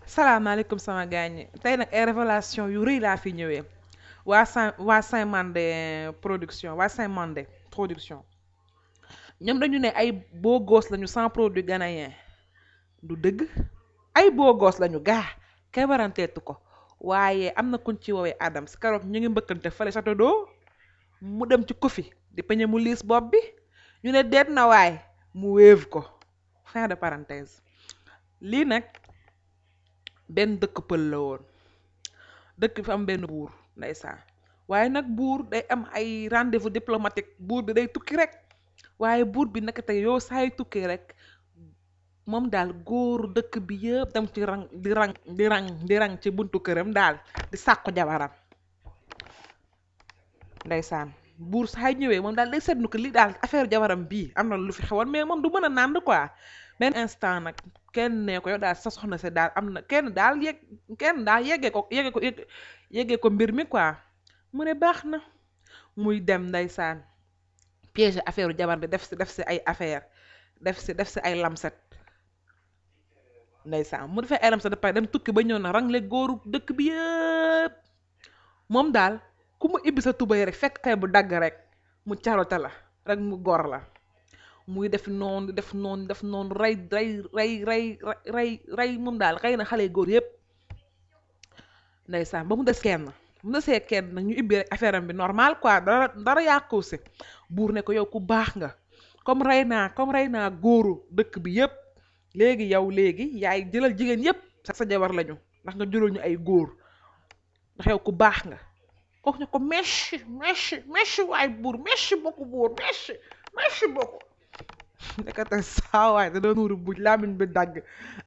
salaamaaleykum sama gaañ ñi tey nag ay révélation yu rëy laa fi ñëwee waa Saint waa Saint Mandé production waa Saint Mandé production ñoom dañu ne ay beau gosse lañu sans produit ghanéen du dëgg ay beau gosse lañu gaa kay waranteetu ko waaye am na kuñ ci woowee Adams keroog ñu ngi mbëkkante fële château d'eau mu dem ci kofi di peñe mu liis bopp bi ñu ne deet na waay mu wéev ko fin de parenthèse lii nag benn dëkk pël la woon dëkk fi am benn buur ndeysaan waaye nag buur day am ay rendez-vous diplomatique buur bi day tukki rek waaye buur bi naka tey yow saa yu tukki rek moom daal góor dëkk bi yëpp dem ci rang di rang di rang di rang ci buntu këram daal di sàkku jabaram ndeysaan buur saa yu ñëwee moom daal day seetlu ko lii daal affaire jabaram bii am na lu fi xewoon mais moom du mën a nànd quoi benn instant nag kenn ne ko yow daal sa soxna si daal am na kenn daal yegg kenn daal yeggee ko yeggee ko yeggee ko mbir mi quoi mu ne baax na muy dem ndeysaan piège affaire jabar bi def si def si ay affaire def si def si ay lamset ndeysaan mu defee ay lamset da pare dem tukki ba ñëw na rangle góoru dëkk bi yëpp moom daal ku mu ibbi sa tubay rek fekk tey bu dagg rek mu carote la rek mu gor la muy def noonu def noonu def noonu rey rey rey rey rey rey moom daal xëy na xale góor yëpp ndeysaan ba mu des kenn mu desee kenn nag ñu ibbi rek affaire am bi normal quoi dara dara yàqu si buur ne ko yow ku baax nga comme rey naa comme rey naa góoru dëkk bi yëpp léegi yow léegi yaay jëlal jigéen yëpp sax sa jabar lañu ndax nga jëlal ñu ay góor ndax yow ku baax nga kooku ne ko merci merci merci waay buur merci beaucoup buur merci merci beaucoup nekkate saawaay da doon wuru buj làmmiñ bi dagg